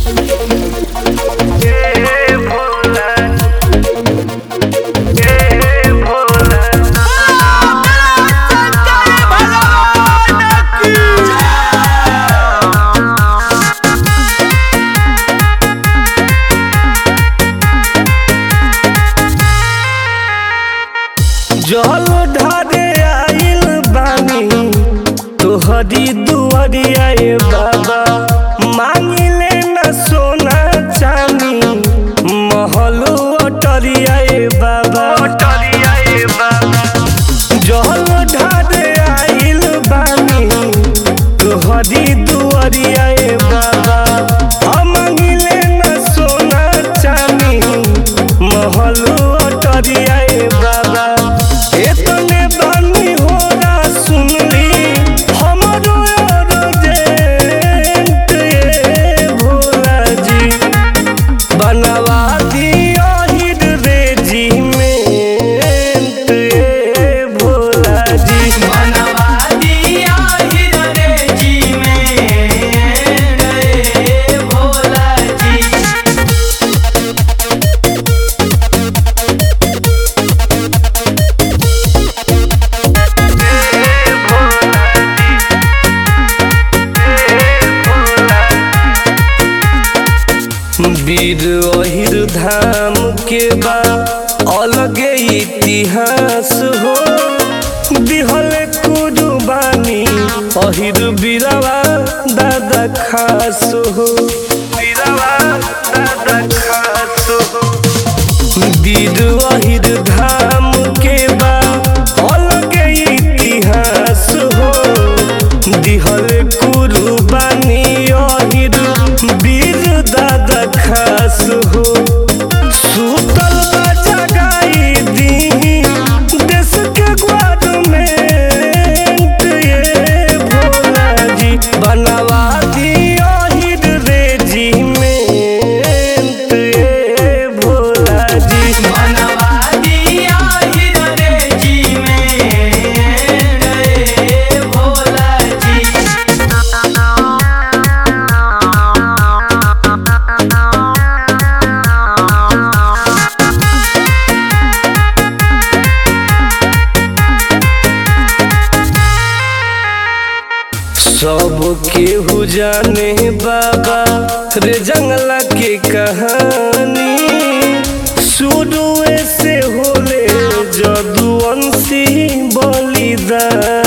जल ढारे आइल बानी तोहरी दुआरिया ए बाबा मांगिले न सोना चानी महलो अटरिया ए बाबा अटरिया ए बाबा जल ढारे आइल बानी तोहरी दुआरिया ए बाबा हम मांगिले न सोना चानी महलो अटरिया ए बाबा एतने बानी होला सुनली हमरो अर्जेंट ए भोला जी बनवा दिया हिर रेजिमेंट ए भोला जी बनवा दिया हिरे जी में रे भोला जी वीर अहिर धाम के बा अलगे इतिहास हो दिहल कुर्बानी अहिर बीरवा दादा खास हो बीरवा दादा खास हो वीर अहिर धाम के बा अलगे इतिहास हो दिहल कुर्बानी अहिर वीर दादा खास हो सुतल जगाई दी देश के गवर्नमेंट ये भोला जी बनवा दिया हिर रेजिमेंट ये भोला जी बनवा दिया हिरे जी में रे भोला जी सब केहू जाने बाबा रे जंगला के कहानी शुरू से होले जदुवंशी बलिदान